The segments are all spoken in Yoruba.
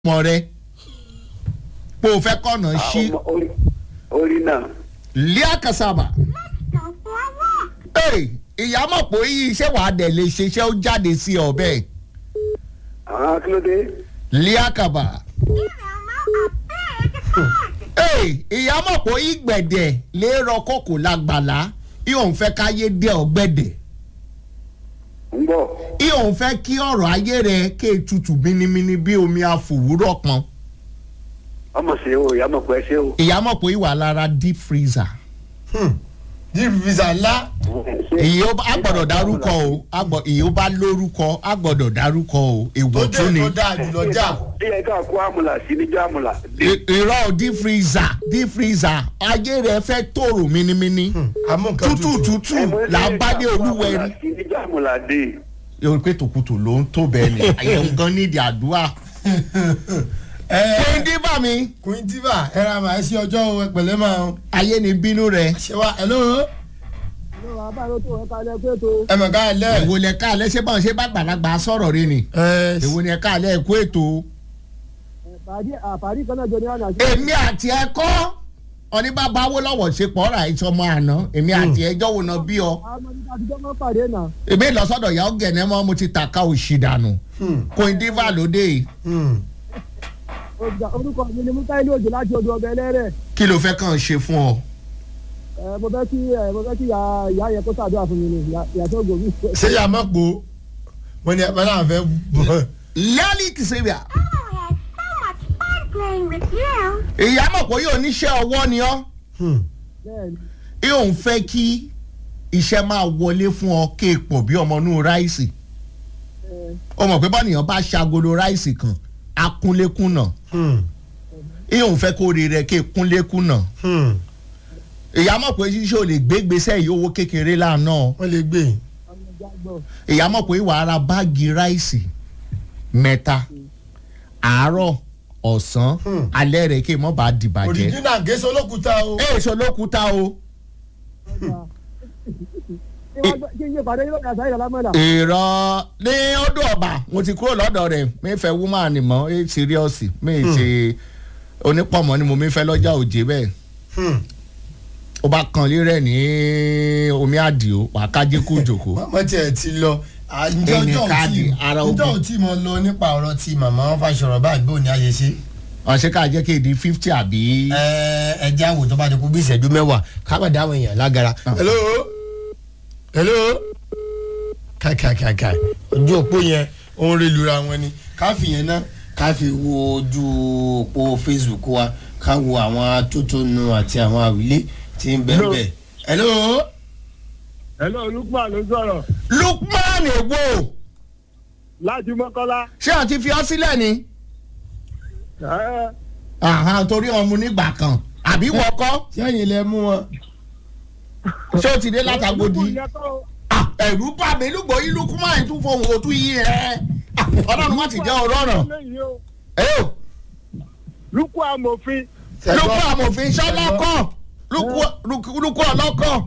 ọmọ rẹ pé o fẹ́ kọ̀nà sí ọmọ orí orí náà lẹ́à kasaba ee ìyá mọ̀ pé iṣẹ́ wàá dẹ̀ lè ṣe iṣẹ́ ó jáde sí ọ bẹ́ẹ̀ àwọn kí ló dé lẹ́à kaba ee ìyá mọ̀ pé ìgbẹ̀dẹ̀ lè rọ kókò lágbàlá ìhòòhùn fẹ́ káyé dé ọ̀gbẹ̀dẹ̀ ń bọ̀ ìhòòhùn fẹ́ kí ọ̀rọ̀ ayé rẹ ké tutù bínimíní bí omi àfòwúrọ̀ pọn ọmọ ṣe o ìyá mọ̀ pé ẹ ṣe o. ìyá mọ̀ pé ìwà lára deep freezer deep visa ńlá èyí ó bá a gbọ́dọ̀ dárúkọ o a gbọ́- èyí ó bá lórúkọ a gbọ́dọ̀ dárúkọ o tó èèwọ̀ dé tún ni tó dáa jùlọ já bí ẹ ká kó àmùlà sí níjọ́ àmùlà. I- irọ́ deep freezer deep freezer ayé rẹ fẹ́ tòrò mínímíní àmú nǹkan tútù tútù là ń bá dé olúwẹ̀rí. sí níjọ́ àmùlà dé. yóò pé tòkùtù ló ń tó bẹ́ẹ̀ ni àyẹ̀wò gan nídìí àdúrà. ẹ pé díbà mi queen diva ẹ ra màá sí ọjọ́ o, ẹ pẹ̀lẹ́ máa ń ayé ni bínú rẹ ṣe wá hello ẹ mọ̀ ká ẹ lẹ́ èwo lẹ ká alẹ́ ṣé báwọn ṣe bá gbàlagbà sọ̀rọ̀ rí ni ẹ èwo ni ẹ ká alẹ́ ẹ̀kú ètò. àfàrí kan náà jọ ní àná sí. èmi àti ẹ kọ́ ọní bàbá Awólọ́wọ̀ ṣe pọ̀ ra ìṣọmọ àná èmi àti ẹjọ́ wo náà bí ọ. àwọn ọmọdé àtijọ́ máa ń pàdé náà. èmi lọ sọ́dọ̀ ìyá ọ̀gẹ̀nẹ̀ mọ́ mo ti tàka òṣì dànù Queen Diva lóde yìí. Ọjà- orúkọ mi ni mukaili òjò láti odò ọbẹ̀ ẹlẹ́rẹ̀. kí ló fẹ́ kàn ṣe fún ọ. Ẹ, mo fẹ́ kí ẹ, mo fẹ́ kí ìyá ìyá yẹn kó ṣàdúrà fún mi ni ìyá- ìyá tó gòmí. ṣé yà má po wọn ni ẹ náà fẹ́ bọ̀ lẹ́ẹ̀lì kìsìbíà Oh, I had so much fun playing with you. ìyá mọ̀ pé yóò níṣẹ́ ọwọ́ ni ọ́ Bẹ́ẹ̀ni, yóò ń fẹ́ kí iṣẹ́ máa wọlé fún ọ kéèpọ̀ bí ọmọ inú ráìsì ẹ, ó mọ̀ pé bọ́nìyàn bá ṣagolo ráìsì kan akúnlékúnà yóò ń fẹ́ kó rí rẹ kéèkúnlékúnà ìyá mọ̀ pé ṣíṣe ò lè gbé gbèsè yìí owó kékeré lánà wọ́n lè gbé ọmọ ìjà gbọ́. ìyá mọ̀ pé ìwà ara báàgì ráìsì mẹ́ta àárọ̀ ọ̀sán Hmm. alẹ́ rẹ̀ kí n mọ̀ bá dìbàjẹ́ òrìjínà gẹ̀ẹ́sì olókùúta o ẹ̀ èso lókúta o Ọjà. Kí wọ́n gbé- kí n yé pàdé yóò kà sáyé lámọ́dà. èrò ní ọdún ọba mo ti kúrò lọ́dọ̀ rẹ̀ mi fẹ́ woman mọ́ ẹ síríọ́sì mi ṣe onípọ̀mọ́ ni mo mi fẹ́ lọ́jà òjé bẹ́ẹ̀ ó bá kan lérẹ̀ ní omi àdìo wà kájí kú jòkó wọ́n tiẹ̀ ti lọ à, ǹjẹ́ Ẹni ọjọ́ ò káàdì tí ara ǹjẹ́ ogun. ò tí mo lọ nípa ọ̀rọ̀ ti màmá Fáṣọ̀rọ̀ báyìí bó ni a ṣe ṣe ọ̀sẹ̀ ká jẹ́ kí èdè fifty àbí. ẹ ẹ jẹ́ àwò tó bá ti kú bí ìṣẹ́jú mẹ́wàá ká má dáhùn èèyàn lágara. hello hello kàkàkàkà ojú òpó yẹn ó ń relura wọn ni ká fi yẹn náà ká fi wo ojú òpó facebook wa ká wo àwọn atótónu àti àwọn àwílé tí ń bẹ́ẹ̀ bẹ́ẹ̀. hello Hello, Lukman ló sọ̀rọ̀ Lukman èwo láti Mọ́kọ́lá. ṣé àti fi ọ́ sílẹ̀ ni. Ẹ, Àhán, torí ọmọ nígbà kan àbí wọkọ́ sẹ́yìn lẹ mú wọn. ṣé o ti dé látàgbòdì. Lukman yẹn kọ́ o. Ah, ẹ̀rú bà mí lùgbọ́ yín Lukman tún fohùn òtún yín ẹ̀ ọlọ́run má ti jẹ́ ọ̀rọ̀ ọ̀ràn. Lẹ́yìn o, ẹ̀ o Lukman amòfin. lukú amòfin sọlọ́kọ̀ lukú ọlọ́kọ̀.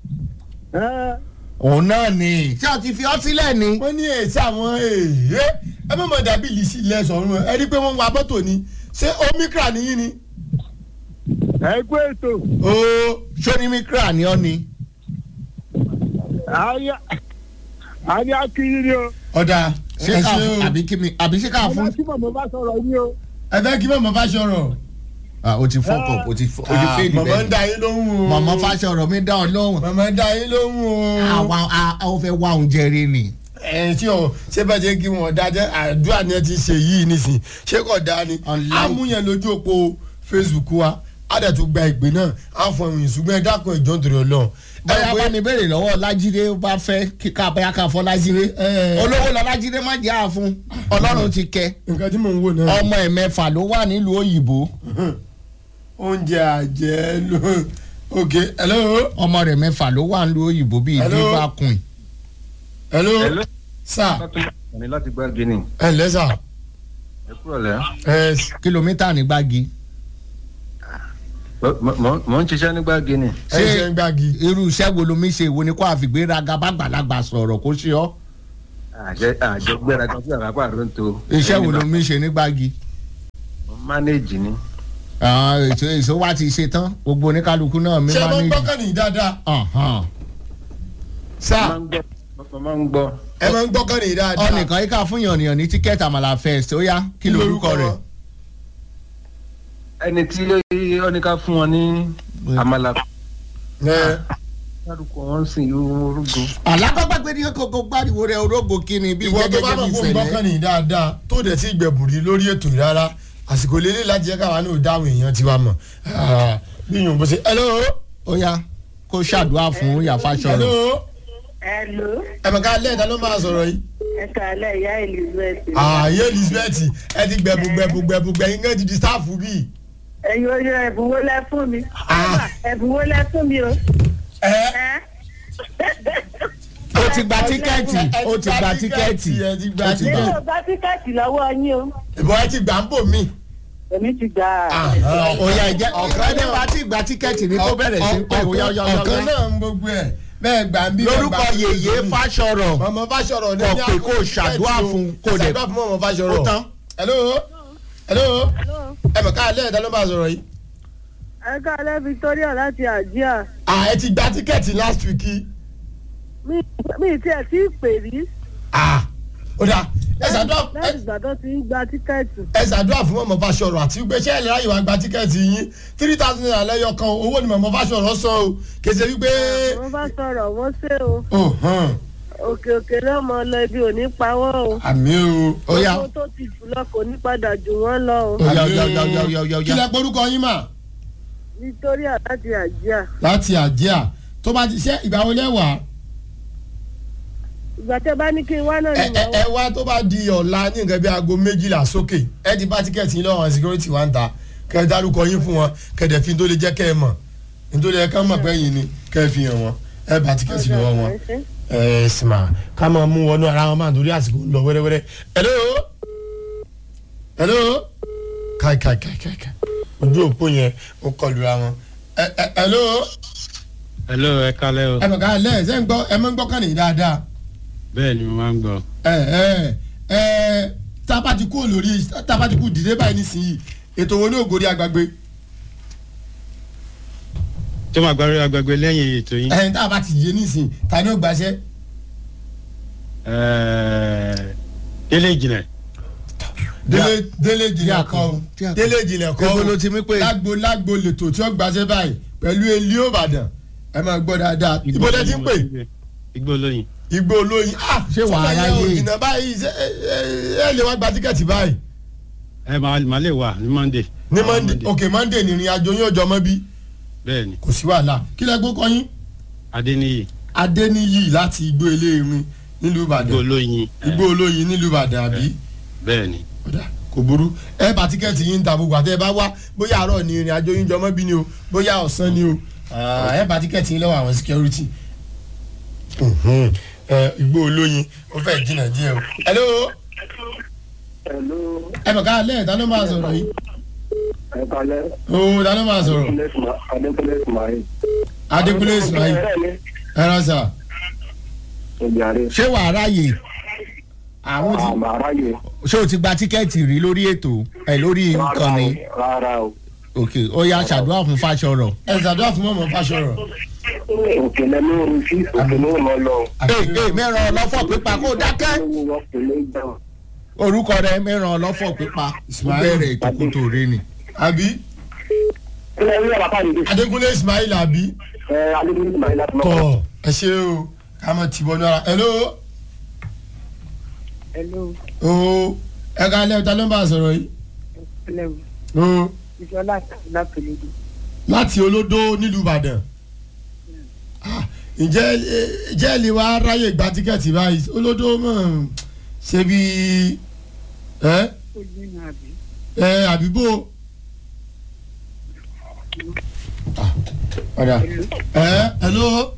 Ẹ, òun náà ni ṣé o ti fi ọ́ sílẹ̀ ni. wọ́n ní èsì àwọn èèyàn ẹ má mọ̀ dàbí ìlísí ilẹ̀ sọ̀rọ̀ ẹ rí i pé wọ́n ń wa mọ́tò ni ṣé omicron nìyí ni. ẹ kú ètò. ooo sónímíkra ni ọ́ ni. Àyà àní akínyìn ni o. ọ̀dà ṣé ẹ ká ṣe o àbí kí mi àbí ṣé ká Ọmọ fún. tí mọ̀mọ́ bá sọ̀rọ̀ yín o. ẹ fẹ́ kí mọ̀mọ́ Fáṣọ̀rọ̀. Ah, o ti fọkọ̀ o ti fọ- o ti fèèdì mọ̀mọ́ ń bẹ́ẹ̀. da yín lóhùn o. mọ̀mọ́ Fáṣọ̀rọ̀ mi dá ọ lóhùn. mọ̀mọ́ ń da yín lóhùn o. àwa a- a ó fẹ́ wá oúnjẹ rí ni. ẹ tí o ṣé bá jẹ́ kí wọ́n dájẹ́ àdúrà ni ẹ ti ṣe yìí nísìn ṣé kò dáa ni. Online. amúyẹn lójú òpó Facebook wa àdàtú gba ìpè náà á fọ ìrìn ṣùgbọ́n ẹ dákun ìjọ nítorí Ọlọ́run. bóyá bá mi béèrè lọ́wọ́ Lájídé ó bá fẹ́ kíkà bóyá ká fọ́ Lájídé. ẹ olówó lọ Lájídé má jẹ́ àfún Ọlọ́run ti kẹ́. nǹkan tí mò ń wò náà. ọmọ ẹ̀ mẹ́fà ló wà nílùú òyìnbó. oúnjẹ àjẹ́ ló ok hello ọmọ rẹ̀ mẹ́fà ló wà nílùú òyìnbó bíi Hello. diva queen. hello Hello. sir ní láti gbá gíní ẹ ǹlẹ́ sir ẹ kúrò lẹ́ ẹ kìlómítà ní gbági. mọ̀ ń ṣiṣẹ́ nígbà gíní. ẹ ṣe ń gbági. irú iṣẹ́ wo lomi ṣe wo ni kó àfìgbéraga bá gbàlagbà sọ̀rọ̀ kó ṣe ọ́. àjẹ àjẹ gbéra kan sí àràpà ló ń to. iṣẹ́ wo lomi ṣe ní gbági. manage ni. àwọn ètò èso wa ti ṣe tán gbogbo oníkálukú náà mi ṣé ẹ máa máa ń ní. gbọ́kàn ní dáadáa Ọ̀hán. sáà mo máa ń gbọ́. ẹ máa ń gbọ́kàn ní dáadáa ọ̀nìkan yìí ká fún yànnìyàn ní tíkẹ́ẹ̀tì àmàlà fest ó yá kí lorúkọ rẹ̀. ẹni tí ó ní ká fún wọn ní àmàlà ẹ dárúkọ wọn sì orúkọ. alábàgbàgbé ní kókó gbàdúrà rẹ̀ orógbó kíni bí ìwọ tó bá gẹ́gẹ́ mọ̀ bí fún gbọ́kàn ìṣẹ̀lẹ̀. ní dáadáa tó dẹ̀ sí ìgbẹ̀bùrí lórí ètò yìí rárá àsìkò lélẹ̀ láti jẹ́ káwa náà dáhùn èèyàn tiwa mọ̀ Ah, bí yòó bó ṣe hello ó yá kó ṣàdúrà fún yàfa hello sọ̀rọ̀. Hello, ẹ̀mọ̀ká lẹ́ẹ̀dá ló máa sọ̀rọ̀ yìí. ẹ kàlẹ́ ìyá Elizabeth. ààyè elizabeth ẹ ti gbẹ̀bù gbẹ̀bù gbẹ̀bù gbẹ̀yìn náà ti di sáàfù bíi. Ẹ̀yin oye ẹ̀bùn wo lẹ fún mi? Ah. Ẹ̀bùn wo lẹ fún mi o? ẹ Ẹ́ ó ti gba tíkẹ́ẹ̀tì ó ti gba tíkẹ́ẹ̀tì ẹ ti gba ó ti Ṣé gba. tíkẹ́ẹ̀tì. o bá tíkẹ́ẹ̀tì lọ́wọ́ yín o? ìbọn ẹ ti gbà ń bò mí. Èmi ti gbà á. ó yá ẹ̀jẹ̀ ọ̀kan náà bá ti gba tíkẹ́ẹ̀tì ní kó bẹ̀rẹ̀ sí pé ó yá ó yá ó yá, ó ọ̀kan yá. náà ń gbogbo ẹ̀ bẹ́ẹ̀ gbà ń bí. bẹ́ẹ̀ lórúkọ gbà ń bí. yèyé fásọ̀rọ̀ mọ̀mọ́ fásọ̀rọ̀ ní Kọ̀ ní pé àkókò kó ṣàdúrà tíkẹ́ẹ̀tì o. fún kó dẹ̀- ṣàdúrà fún mọ̀mọ́ fásọ̀rọ̀. Ó tán. hello hello ẹ̀mọ̀ká lẹ́ẹ̀dá ló máa sọ̀rọ̀ yìí. Ẹ kàlẹ́ Victoria láti Àjíà. à ẹ ti gba tíkẹ́ẹ̀tì last week yìí. Mi mi tiẹ̀ tí ì pè rí. ah ó dáa ẹ ṣàdúrà ẹ- Láti ìgbà tó ti ń gba tíkẹ́ẹ̀tì. ẹ ṣàdúrà fún mọ̀mọ́ fásọ̀rọ̀ àti pé ṣé ẹ lè ráyè wá gba tíkẹ́ẹ̀tì yín three thousand naira lẹ́yọ kan owó ni mọ̀mọ́ fásọ̀rọ̀ san o kèsè wípé. Wọ́n bá sọ̀rọ̀ wọ́n ṣe o. Oh, hàn. Òkè òkè náà mọ lọ ibi ò ní pa wọ́n o. àmì o. ó yá Owó tó ti jù lọ kò ní padà jù wọ́n lọ o. Ó yá, ó yá, ó yá, ó yá, ó yá, ó yá. kí lẹ porúkọ yín mà. Victoria láti Àjíà. láti àjíà tó bá ti ṣe ìgbà wo lẹ́wàá. Ìgbà tẹ́ bá ní kí n wá náà ẹ ni ẹ màá ẹ wá. wá tó bá di ọ̀la ní nǹkan bí aago méjìlá sókè ẹ ti bá tíkẹ́ẹ̀tì yín lọ́wọ́ àwọn security wa ń ta kẹ́ ẹ dárúkọ yín fún wọn kẹ́ ẹ dẹ̀ fi tó lè jẹ́ kẹ́ ẹ mọ̀ nítorí ẹ ká mọ̀ pé yín ni kẹ́ ẹ fi hàn wọn ẹ bá tíkẹ́ẹ̀tì lọ́wọ́ wọn. ẹ sìmà ká máa mú wọnú ara wọn máa torí àsìkò ń lọ wẹ́rẹ́wẹ́rẹ́ hello hello káì káì káì káì káì ojú òpó yẹn ó kọlu ra wọn ẹ ẹ hello hello ẹ kálẹ́ o. ẹ bọ̀ ká lẹ́ ẹ̀ sẹ́ ń gbọ́ ẹ máa ń gbọ́ kàn ní dáadáa bẹ́ẹ̀ ni mo máa ń gbọ́. ẹ ẹ ẹ tábàtì kú lórí tábàtì kú dìde báyìí nísìnyí ètò wo ní ògòrí àgbàgbé tó máa gbárí agbègbè lẹ́yìn ètò yín. ẹ̀yìn tá a bá ti yé nísìnyí ta ni ó gbàṣẹ. Ẹ̀ẹ́, délé ìjìnlẹ̀. délé délé Tí jìnlẹ̀ a kọ́ kọ́, o tí a kọ́. délé jìnlẹ̀ kọ́ Èwo ló ti mí pé? lágbo lágbo lètò tí ó gbàṣẹ báyìí pẹ̀lú elí òbàdàn ẹ máa gbọ́ dáadáa ibo lẹ ti ń pè igbó lóyìn. igbó olóyin ah Ṣé wàá sọ́dọ̀ yẹn ráyè? ò jìnnà báyìí ṣé ẹ ẹ ẹ lè wá gba tíkẹ́ẹ̀tì báyìí ẹ máa máa lè wà ní monday. ní Ah, monday ok monday ní ìrìn àjò yín ọjọ́ mọ́ bí bẹ́ẹ̀ ni kò sí wàhálà kí lẹ gbó kọyín adéníyì adéníyì láti igbó eléèrin nílùú igbó ìbàdàn lóyìn. igbó olóyin nílùú ìbàdàn àbí bẹ́ẹ̀ ni ọ̀dà kò burú ẹ bá tíkẹ́ẹ̀tì yín ta gbogbo àti ẹ bá wá bóyá àárọ̀ ní ìrìn àjò yín jọmọ́ bí ni o bóyá ọ̀sán ni o Ah, ẹ bá tíkẹ́ẹ̀tì yín lọ́wọ́ àwọn security. Mhm. Ẹ, igbó olóyin ó fẹ́ jìnnà díẹ̀ o. hello Hello, ẹ bọ̀ ká lẹ́ẹ̀ ta ló máa sọ̀rọ̀ yìí. ẹ kalẹ́. o ta ló máa sọ̀rọ̀ Adékúnlé Ismail. adékúnlé ismail ẹ rà sà. Ìjàre. ṣé wàá ráyè àwọn ti Àmà aráyè. ṣé o ti gba tíkẹ́ẹ̀tì rí lórí ètò ẹ lórí ìkànnì Rárá o. ok ó yá ṣàdúrà fún fásọ̀rọ̀. ẹ ṣàdúrà fún mọ̀mọ́ fásọ̀rọ̀. Òkèlè ló ń fi òkèlè ó lọ lọ. ee ee mẹ́ràn ọlọ́fọ̀ pípa kó dákẹ́ Owó òkèlè gbà. orúkọ rẹ mẹ́ràn ọlọ́fọ̀ pípa ó Ismail. bẹ̀rẹ̀ ìtòkòtò rẹ ni. àbí Ilé ìwé àbáfà nìyí. adékúnlé ismail àbí. Ẹ Adékúnlé Ismail láti mọ̀. tọ ẹ ṣe o ká mọ tìbọn ní ara hello Hello, o ẹ ká lẹ́yìn ta ló ń bá a sọ̀rọ̀ yìí hello. o Ìṣọlá lápẹ̀lẹ́dì. láti olódó nílùú ìbàdàn Ah, ǹjẹ́ ẹ- ǹjẹ́ ẹ lè wá ráyè gba tíkẹ́ẹ̀tì báyìí olódó mọ̀ ṣe bí ẹ Ó ní àbí. ẹ àbíbò Ah, ọ̀dà ẹ hello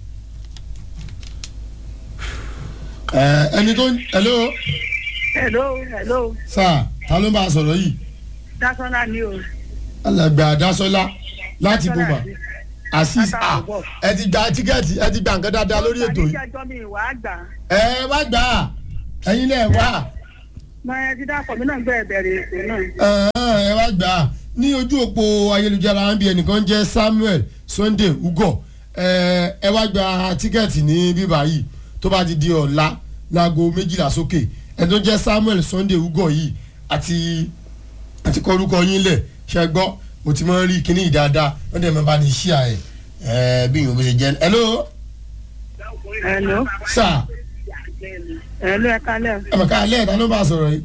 ẹ ẹni tó hello Hello, hello. sáà ta ló ń bá a sọ̀rọ̀ yìí Dásánà ni o. alàgbà àdásọ́lá láti Dásọ́lá bùbà àti- asis Látàrí ah bọ̀. ẹ ti gba tíkẹ́ẹ̀tì ẹ ti gba nǹkan dáadáa lórí ètò yìí Ìjẹ́jọ́ mi ìwà àgbà. ẹ wá gbà á ẹ̀yin náà wá máa ti dápọ̀ mí náà gbé bẹ̀rẹ̀ ètò náà. Ẹ̀hẹ́n, ẹ wá gbà á ní ojú òpó ayélujára ń bí ẹnìkan jẹ́ samuel sunday ugo ẹ ẹ wá gba tíkẹ́ẹ̀tì ní bíbá yìí tó bá ti di ọ̀la láago méjìlá sókè ẹni tó jẹ́ samuel sunday ugo yìí àti àti kọ orúkọ yín lẹ̀ ṣe gbọ́ mo ti máa ń rí kíní yìí dáadáa wọ́n dẹ̀ máa bá ní ṣíà ẹ̀ ẹ̀ bí ìyóò bó ṣe jẹ́ hello ẹ̀ló sir ẹ̀ló ẹ kálẹ̀ ẹ̀ mọ̀ ká alẹ́ ìta ló bá sọ̀rọ̀ yìí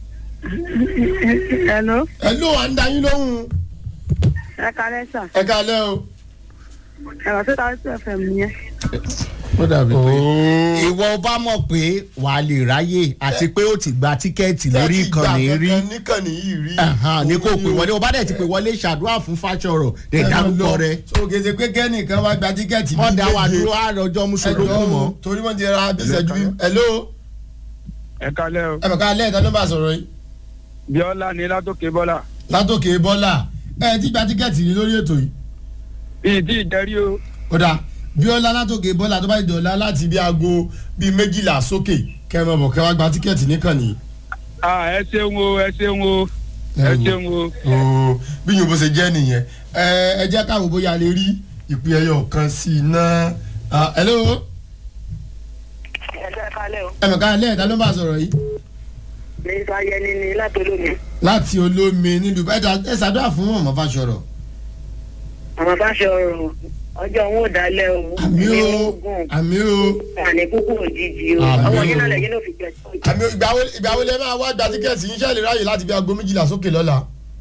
ẹ̀ló hello à ń da yín lóhùn ẹ kálẹ̀ sà ẹ̀ ká alẹ́ o. ẹ̀rọ tó ta sí ẹ̀fẹ̀ mi yẹn. ó dàbí pé Ooo. ìwọ bá mọ̀ pé wà á lè ráyè àti pé ó ti gba tíkẹ́ẹ̀tì lórí ìkànnì rí níkànnì yìí rí. Ẹ̀hán, ní kò pè wọlé o bá dẹ̀ ti pè wọlé ṣàdúrà fún fàṣọrọ̀ dẹ̀ dárúkọ rẹ so gèdè pé kẹ́nìkan wá gba tíkẹ́ẹ̀tì wọ́n dá wa dúró àròjọ mùsùlùmí mọ́. torí wọ́n ti ra bíṣẹ́jú bí. hello ẹ kalẹ o ẹ bẹ̀ ká lẹ́ẹ̀ta ló bá sọ̀rọ̀ yìí. bíọ́lá ní látòkè bọ́lá látòkè bọ́lá ẹ ti gba tíkẹ́ẹ̀tì rí lórí ètò yìí. bíi tí ìjẹrí o kódà bíọ́lá látòkè bọ́lá tó bá ti dọ̀la láti bí aago bíi méjìlá sókè kẹ́mọ bọ̀ kẹ́ wá gba tíkẹ́ẹ̀tì níkànnì. Ah, ẹ ṣeun o ẹ ṣeun o ẹ ṣeun o ooo bí yòó bó ṣe jẹ́ nìyẹn ẹ ẹ jẹ́ káwọn bóyá lè rí ìpín ẹyọ kan sí i náà. Ah, hello ẹ̀ló ẹ kálẹ̀ o. ẹ bẹ̀ ká lẹ́ẹ̀ta ló bá sọ̀rọ̀ yìí. mi sá yẹni ni látọlómi. láti olómi nílùú bẹ́ẹ̀ ẹ ṣàdúrà fún ọmọ fàṣọrọ. àwọn bá ṣe ọrùn ọjọ́ wọn ò dálẹ̀ o. àmì o ẹni ogun àmì o wà ní kúkú òjijì o. Àmín ọwọ́ o. yín náà lẹ́yìn ló fi jẹ sí. àmì o ìgbà wo ìgbà wo lẹ máa wá gba tíkẹ́ẹ̀tì yín ṣẹ́ẹ̀lì ráàyè láti bí aago méjìlá sókè lọ́la.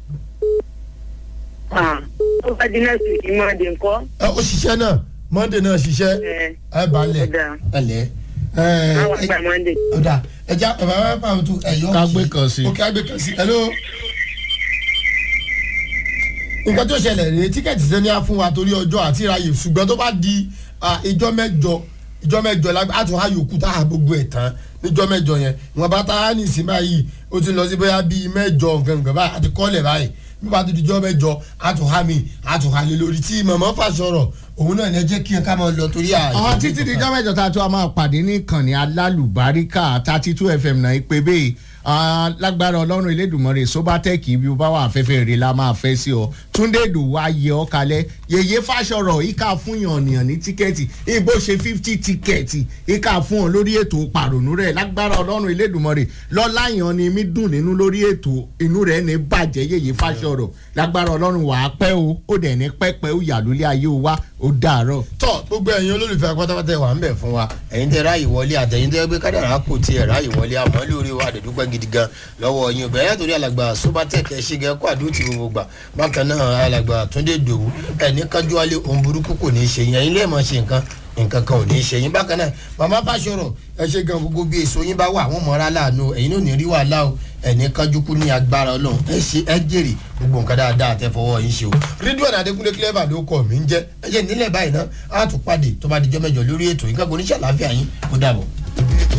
Ah, ó bá di next week máa dé nǹkan. ẹ ó ṣiṣẹ́ náà monday náà ṣiṣẹ́ ẹ ẹ balẹ̀ ó dáa. ẹ lẹ́ àwọn àgbà monday. ọ̀dà ẹja bàbá bàbá bàbá tó ẹ̀yọ́ Ká gbé kan sí. ok agbé kan sí hello. nǹkan tó ṣẹlẹ̀ rèé tíkẹ́ẹ̀tì sẹ́ni á fún wa torí ọjọ́ àti ìráyè ṣùgbọ́n tó bá di ah, ìjọ mẹ́jọ ìjọ mẹ́jọ la á tún á yòókù tá a gbogbo ẹ̀ tán níjọ mẹ́jọ yẹn ìwọ̀n bá tá a ní ìsìn báyìí ó ti lọ sí bóyá bíi mẹ́jọ nǹkan nǹkan báyìí àti kọ́lẹ̀ báyìí bí wàá tó di ìjọ mẹ́jọ á tún á mi á tún á lé lórí tí mọ̀mọ́ fà sọ̀rọ̀ òun náà ní ẹ jẹ́ kí ẹ ká máa lọ torí àyè. àwọn títí di jọ́ mẹ́jọ tá a tó a máa pàdé ní ìkànnì alálùbáríkà thirty two fm náà ìpè bẹ́ẹ̀ ah, lágbára ọlọ́run elédùnmọ́rẹ́ sobatec ibi ó bá wà afẹ́fẹ́ rẹ̀ la máa fẹ́ sí ọ túndé ìdòwú ayé ọ kalẹ̀ yèyé fàṣọrọ̀ ìka fún yànnìyàn ní tíkẹ́ẹ̀tì ìbò ṣe fifty tíkẹ́ẹ̀tì ìka fún ọ lórí ètò pàrònú rẹ̀ lágbára ọlọ́run elédùnmọ́rẹ́ lọ́láyàn ni mí dùn nínú lórí ètò inú rẹ̀ ní bàjẹ́ yèyé fàṣọrọ̀ lágbára ọlọ́run wàá pẹ́ o ó dẹ̀ ní pẹ́pẹ́ ó yà lólé ayé o wá ó dàárọ̀. tọ gbogbo ẹyin olólùfẹ́ pátápátá wà ń bẹ̀ fún wa ẹ̀yin tẹ ráàyè wọlé àtẹ̀yin tẹ gbé kádàrá kò tiẹ̀ ráàyè wọlé àmọ́ lórí wa àdẹ̀dúpẹ́ gidi gan lọ́wọ́ yín ọgbẹ́ yàtọ̀ rí alàgbà sobatec ẹ̀ ṣe gẹ́ kó àdúró ti gbogbo gbà bákan náà alàgbà túndé dòwú ẹni kájú alẹ́ ohun burúkú kò ní í ṣe yín ẹ̀yin lè mọ̀ ṣe nǹkan nǹkan kan ò ní í ṣe yín bákan náà màmá bá ṣọ̀rọ̀ ẹ ṣe gan gbogbo bí èso yín bá wà àwọn mọ̀ra láàánú ẹ̀yin náà ò ní rí wàhálà o ẹni kájú kú ní agbára ọlọ́run ẹ ṣe ẹ jèrè gbogbo nǹkan dáadáa tẹ fọwọ́ yín ṣe o rídíò adékúnlé clever ló kọ mí ń jẹ́ ẹ jẹ́ nílẹ̀ báyìí náà á tún pàdé tó bá dijọ́ mẹ́jọ lórí ètò yín kágun oníṣẹ́ àlàáfíà yín ó dàbọ̀.